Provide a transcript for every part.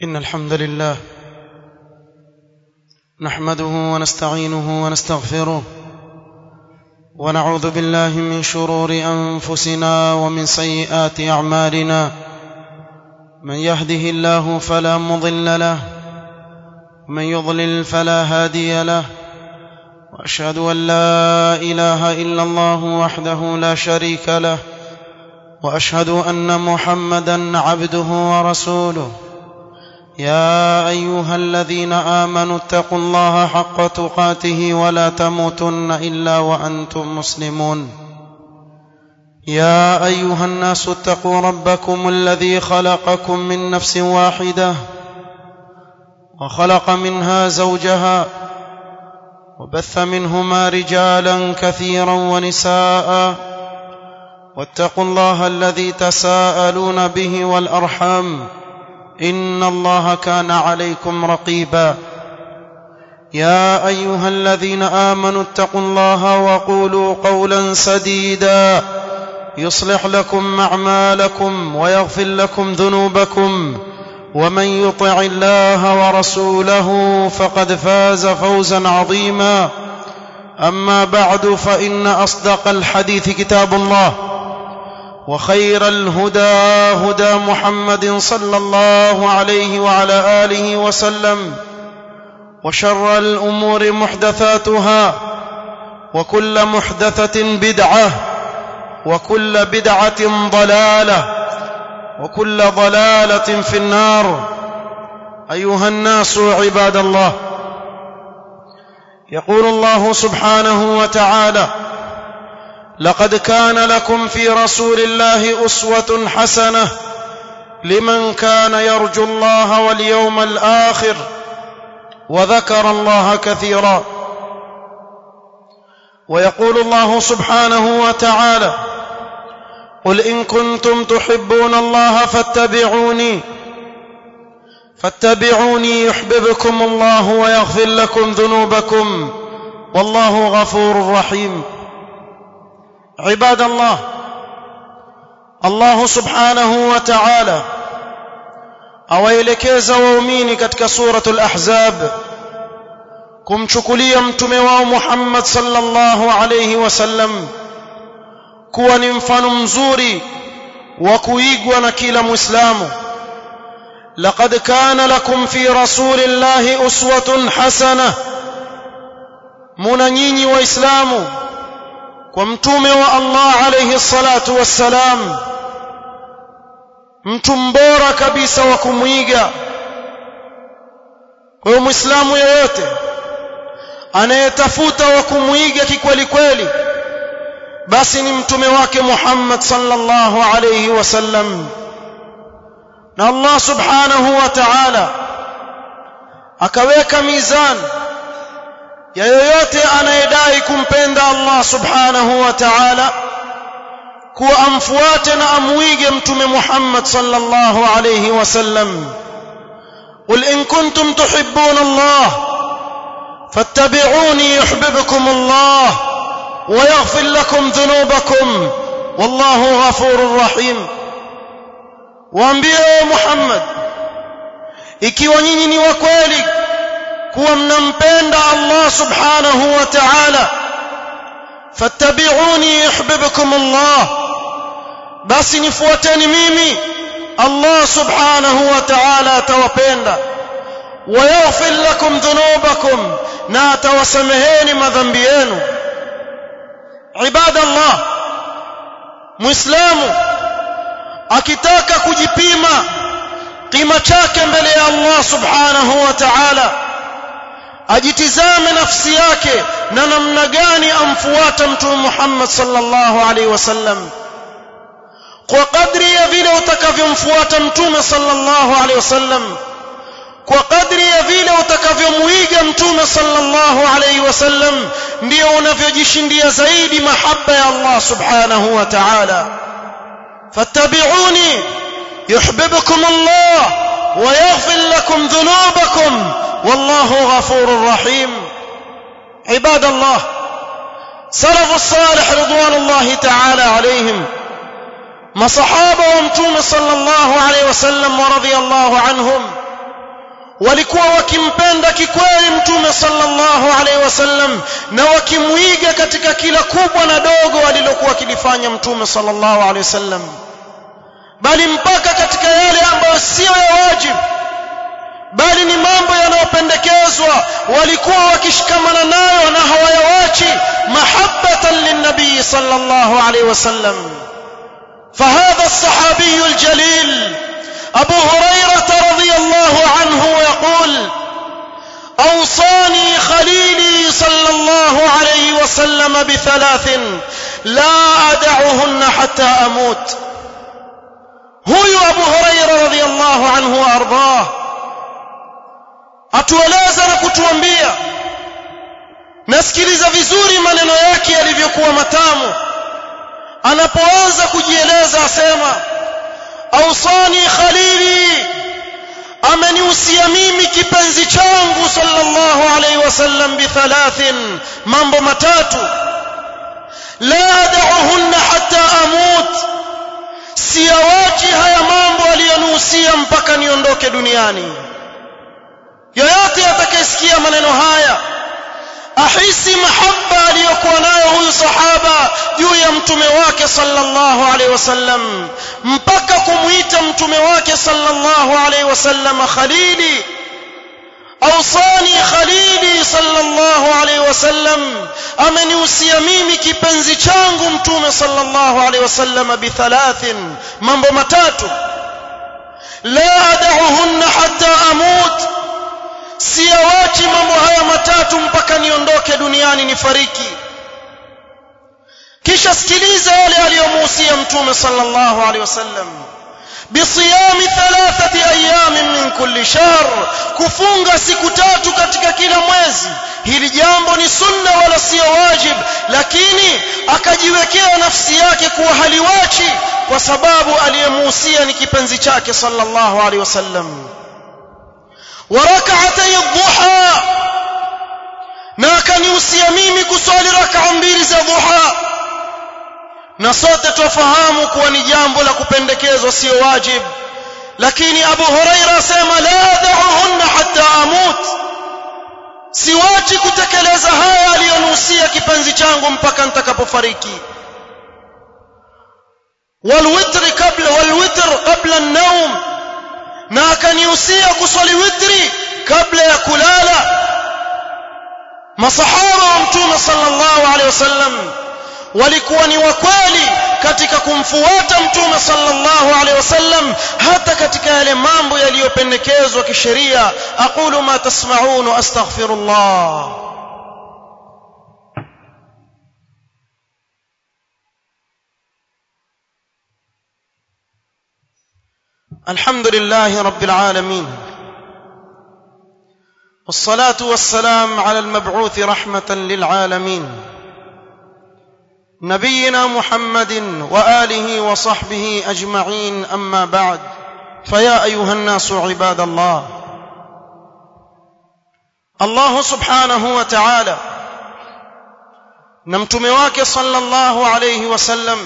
إن الحمد لله نحمده ونستعينه ونستغفره ونعوذ بالله من شرور أنفسنا ومن سيئات أعمالنا من يهده الله فلا مضل له ومن يضلل فلا هادي له وأشهد أن لا إله إلا الله وحده لا شريك له واشهد ان محمدا عبده ورسوله يا ايها الذين امنوا اتقوا الله حق تقاته ولا تموتن الا وانتم مسلمون يا ايها الناس اتقوا ربكم الذي خلقكم من نفس واحده وخلق منها زوجها وبث منهما رجالا كثيرا ونساء واتقوا الله الذي تساءلون به والارحام ان الله كان عليكم رقيبا يا ايها الذين امنوا اتقوا الله وقولوا قولا سديدا يصلح لكم اعمالكم ويغفر لكم ذنوبكم ومن يطع الله ورسوله فقد فاز فوزا عظيما اما بعد فان اصدق الحديث كتاب الله وخير الهدى هدى محمد صلى الله عليه وعلى اله وسلم وشر الامور محدثاتها وكل محدثه بدعه وكل بدعه ضلاله وكل ضلاله في النار ايها الناس عباد الله يقول الله سبحانه وتعالى لقد كان لكم في رسول الله اسوه حسنه لمن كان يرجو الله واليوم الاخر وذكر الله كثيرا ويقول الله سبحانه وتعالى قل ان كنتم تحبون الله فاتبعوني فاتبعوني يحببكم الله ويغفر لكم ذنوبكم والله غفور رحيم عباد الله الله subhanahu wa ta'ala awaelekeza waumini katika suratul ahzab kumchukulia mtume wao Muhammad sallallahu alayhi wasallam kuwa ni mfano mzuri wa kuigwa na kila muislamu laqad kana lakum fi rasulillahi uswatun hasana muna nyinyi waislamu kwa mtume wa Allah alayhi salatu wassalam mtu mbora kabisa wa kumwiga kwa hiyo muislamu yeyote anayetafuta wa kumwiga kikweli kweli basi ni mtume wake Muhammad sallallahu alayhi wasallam na Allah subhanahu wa ta'ala akaweka mizani ya yoyote anayedai kumpenda Allah subhanahu wa ta'ala kuwa amfuate na amwige mtume Muhammad sallallahu alayhi wasallam قل إن كنتم تحبون الله فاتبعوني يحببكم الله ويغفر لكم ذنوبكم والله غفور رحيم waambie Muhammad ikiwa nyinyi ni wa kweli kuwa mnampenda Allah subhanahu wa ta'ala fattabi'uni yuhibbukum Allah basi nifuateni mimi Allah subhanahu wa ta'ala atawapenda wayaghfir lakum dhunubakum na atawasameheni madhambi yenu ibadallah muislamu akitaka kujipima kima chake mbele ya Allah subhanahu wa ta'ala ajitizame nafsi yake na namna gani amfuata mtume Muhammad sallallahu alaihi wasallam kwa kadri ya vile utakavyomfuata mtume sallallahu alaihi wasallam kwa kadri ya vile utakavyomuiga mtume sallallahu alaihi wasallam ndio unavyojishindia zaidi mahaba ya Allah subhanahu wa ta'ala fattabi'uni yuhibbukum Allah ويغفر لكم ذنوبكم والله غفور رحيم عباد الله سلف الصالح رضوان الله تعالى عليهم masahaba wa mtume sallallahu alaihi wasallam wa radhiyallahu anhum walikuwa wakimpenda kikweli mtume sallallahu alaihi wasallam na wakimuiga katika kila kubwa na dogo alilokuwa akilifanya mtume sallallahu alaihi wasallam bali mpaka katika yale ambayo sio ya wajibu bali ni mambo yanayopendekezwa walikuwa wakishikamana nayo na hawayawachi mahabbatan linnabii sallallahu alaihi wasallam فهذا الصحابي الجليل أبو هريرة رضي الله عنه يقول أوصاني خليلي صلى الله عليه وسلم بثلاث لا أدعهن حتى أموت هو أبو هريرة رضي الله عنه وأرضاه atueleza na kutuambia nasikiliza vizuri maneno yake yalivyokuwa matamu anapoanza kujieleza asema ausani khalili amenihusia mimi kipenzi changu sallallahu alaihi wasallam bithalathin mambo matatu la adauhunna hatta amut siyawachi haya mambo aliyonihusia mpaka niondoke duniani yoyote atakayesikia maneno haya ahisi mahaba aliyokuwa nayo huyu sahaba juu ya mtume wake sallallahu alaihi wasallam mpaka kumuita mtume wake sallallahu alaihi wasallam khalili awsani khalili sallallahu alaihi wasallam amenihusia mimi kipenzi changu mtume sallallahu alaihi wasallam bithalathin mambo matatu la adauhunna hatta amut siyawachi mambo haya matatu mpaka niondoke duniani nifariki kisha sikiliza yale aliyomuhusia mtume sallallahu alaihi wasallam بصيام ثلاثة أيام من كل شهر kufunga siku tatu katika kila mwezi hili jambo ni sunna wala sio wajib lakini akajiwekea nafsi yake kuwa haliwachi kwa sababu aliyemuhusia ni kipenzi chake sallallahu alaihi wasallam وركعتي الضحى na akanihusia mimi kuswali rak'a mbili za dhuha na sote tufahamu kuwa ni jambo la kupendekezwa sio wajib lakini Abu Huraira asema la da'uhunna hatta amut siwachi kutekeleza haya aliyonihusia kipenzi changu mpaka nitakapofariki walwitri kabla walwitr qabla an-nawm na akanihusia kuswali witri kabla ya kulala masahaba wa mtume sallallahu alaihi wasallam walikuwa ni wakweli katika kumfuata mtume sallallahu alaihi wasallam hata katika yale mambo yaliyopendekezwa kisheria aqulu ma tasma'un wa astaghfirullah الحمد لله رب العالمين والصلاه والسلام على المبعوث رحمه للعالمين نبينا محمد واله وصحبه اجمعين اما بعد فيا ايها الناس عباد الله الله سبحانه وتعالى نمتمه wake sallallahu alayhi wasallam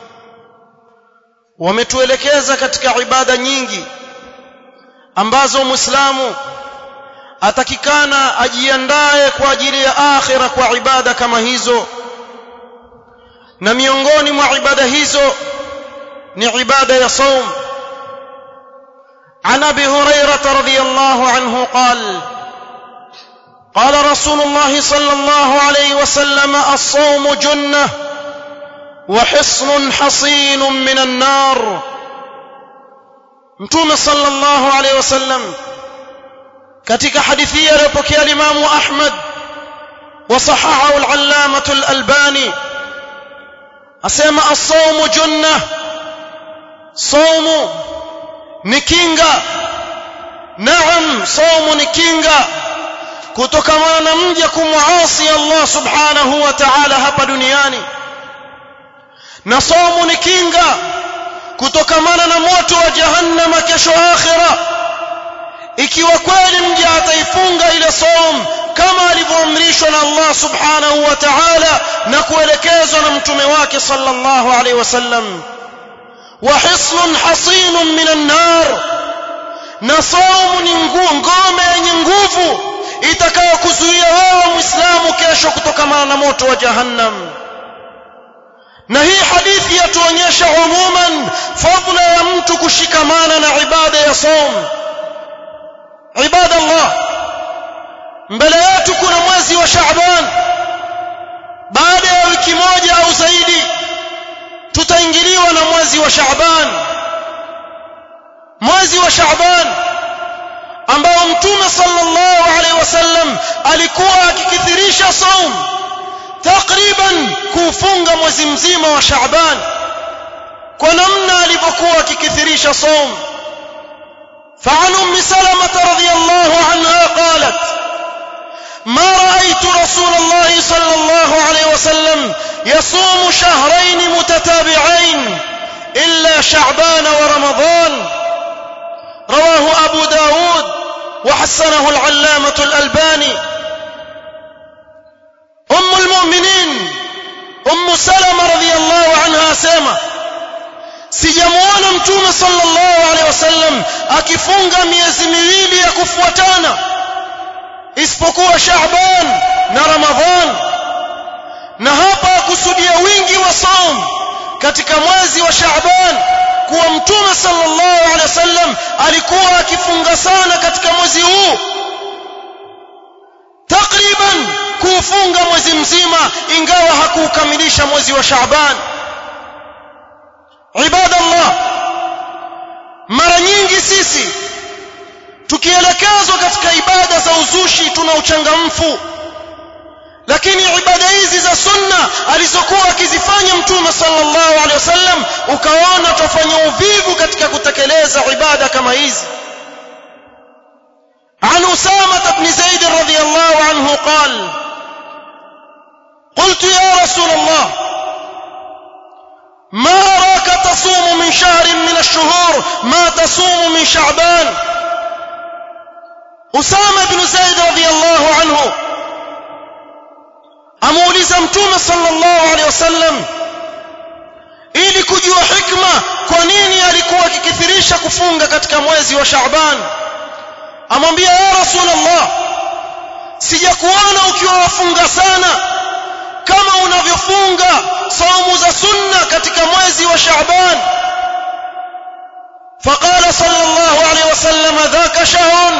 wametuelekeza katika ibada nyingi ambazo muislamu atakikana ajiandae kwa ajili ya akhira kwa ibada kama hizo na miongoni mwa ibada hizo ni ibada ya saum عن ابي هريره رضي الله عنه قال قال رسول الله صلى الله عليه وسلم الصوم جنه وحصن حصين من النار متوم صلى الله عليه وسلم katika hadithi aliyopokea Imam Ahmad wa sahahahu al-allamah al-albani asema as-sawmu junna sawmu ni kinga naam sawmu ni kinga kutokana na mja kumuasi Allah subhanahu wa ta'ala hapa duniani na saumu ni kinga kutokamana na moto wa jahannama kesho akhira ikiwa kweli mja ataifunga ile saum kama alivyoamrishwa na Allah subhanahu wa ta'ala na kuelekezwa na mtume wake sallallahu alaihi wasallam wa hislun hasinun minan nar na saumu ni ngome muislamu kesho kutokamana na moto wa jahannam na hii hadithi yatuonyesha umuman fadla ya mtu kushikamana na ibada ya saum ibada Allah mbele yetu kuna mwezi wa Shaaban baada ya wiki moja au zaidi tutaingiliwa na mwezi wa Shaaban mwezi wa Shaaban ambao mtume sallallahu alaihi wasallam alikuwa akikithirisha saum takriban kufunga mwezi mzima wa Shaaban kwa namna alivyokuwa akikithirisha saum فعن ام سلمة رضي الله عنها قالت ما رأيت رسول الله صلى الله عليه وسلم يصوم شهرين متتابعين إلا شعبان ورمضان رواه أبو داود وحسنه العلامة الألباني أم المؤمنين أم سلمة رضي الله عنها سيما sijamuona mtume sallallahu alaihi wasallam akifunga miezi miwili ya kufuatana isipokuwa Shaaban na Ramadhan na hapa akusudia wingi wa saum katika mwezi wa Shaaban kuwa mtume sallallahu alaihi wasallam alikuwa akifunga sana katika mwezi huu takriban kuufunga mwezi mzima ingawa hakuukamilisha mwezi wa Shaaban ibada Allah mara nyingi sisi tukielekezwa katika ibada za uzushi tuna uchangamfu lakini ibada hizi za sunna alizokuwa akizifanya mtume sallallahu alaihi wasallam ukaona tufanya uvivu katika kutekeleza ibada kama hizi عن أسامة بن زيد رضي الله عنه قال قلت يا رسول الله ما أراك تصوم من شهر من الشهور ما تصوم من شعبان أسامة بن زيد رضي الله عنه amuuliza mtume sallallahu alaihi wasallam ili kujua hikma kwa nini alikuwa akikithirisha kufunga katika mwezi wa Shaaban amwambia ya rasulullah sijakuona ukiwa wafunga sana kama unavyofunga saumu za sunna katika mwezi wa Shaaban فقال صلى الله عليه وسلم ذاك شهر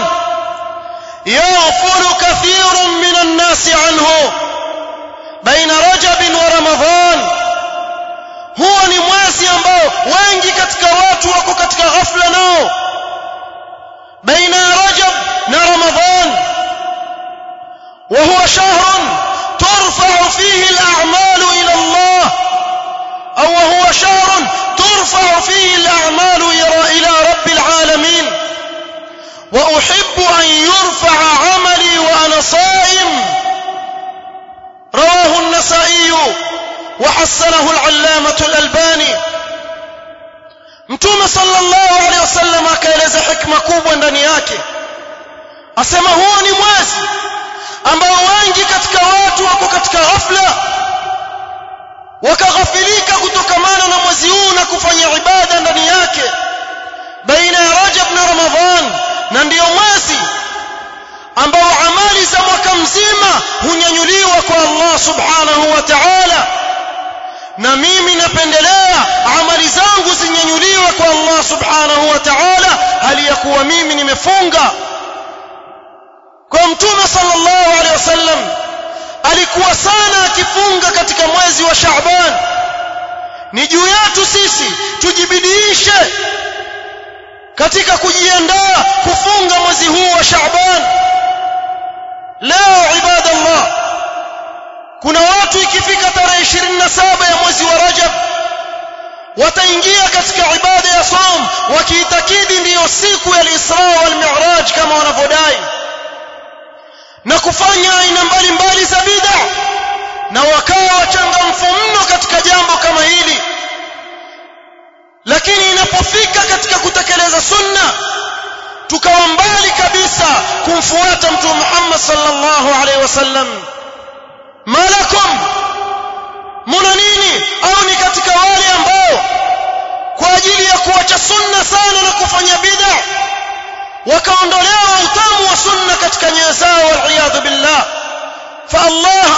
يغفل كثير من الناس عنه بين رجب ورمضان huo ni mwezi ambao wengi katika watu wako katika ghafla nao baina ya rajab na ramadhan وهو شهر ترفع فيه الأعمال إلى الله أو وهو شهر ترفع فيه الأعمال إلى رب العالمين وأحب أن يرفع عملي وأنا صائم رواه النسائي وحسنه العلامة الألباني mtume sallallahu alaihi wasallam akaeleza hikma kubwa ndani yake asema huo ni mwezi ambao wengi katika watu wako katika ghafla wakaghafilika kutokamana na mwezi huu na kufanya ibada ndani yake baina ya Rajab na Ramadhan na ndiyo mwezi ambao amali za mwaka mzima hunyanyuliwa kwa Allah subhanahu wa ta'ala na mimi napendelea amali zangu zinyanyuliwe kwa Allah subhanahu wa ta'ala hali ya kuwa mimi nimefunga kwa mtume sallallahu alaihi wasallam alikuwa sana akifunga katika mwezi wa Shaaban ni juu yetu sisi tujibidiishe katika kujiandaa kufunga mwezi huu wa Shaaban leo ibadallah kuna watu ikifika tarehe 27 ya mwezi wa Rajab wataingia katika ibada ya saum wakiitakidi ndiyo siku ya Isra wal Mi'raj kama wanavyodai na kufanya aina mbalimbali za bid'a na wakawa wachangamfu mno katika jambo kama hili lakini inapofika katika kutekeleza sunna tukawa mbali kabisa kumfuata mtume Muhammad sallallahu alaihi wasallam malakum muna nini au ni katika wale ambao kwa ajili ya kuacha sunna sana na kufanya bid'a wakaondolewa utamu wa sunna katika nyoyo zao waliyadhu billah fa Allah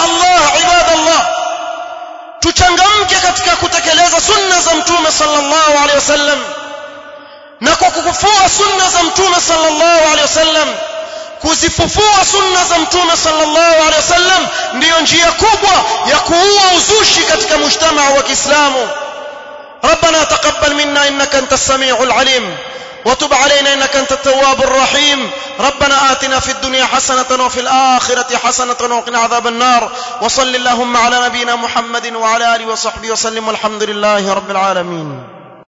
tuchangamke katika kutekeleza sunna za mtume sallallahu alaihi wasallam na kwa kukufua sunna za mtume sallallahu alaihi wasallam kuzifufua sunna za mtume sallallahu alaihi wasallam ndiyo njia kubwa ya kuua uzushi katika mujtamaa wa Kiislamu ربنا تقبل منا انك انت السميع العليم وتب علينا انك انت التواب الرحيم ربنا آتنا في الدنيا حسنة وفي الآخرة حسنة وقنا عذاب النار وصل اللهم على نبينا محمد وعلى آله وصحبه وسلم والحمد لله رب العالمين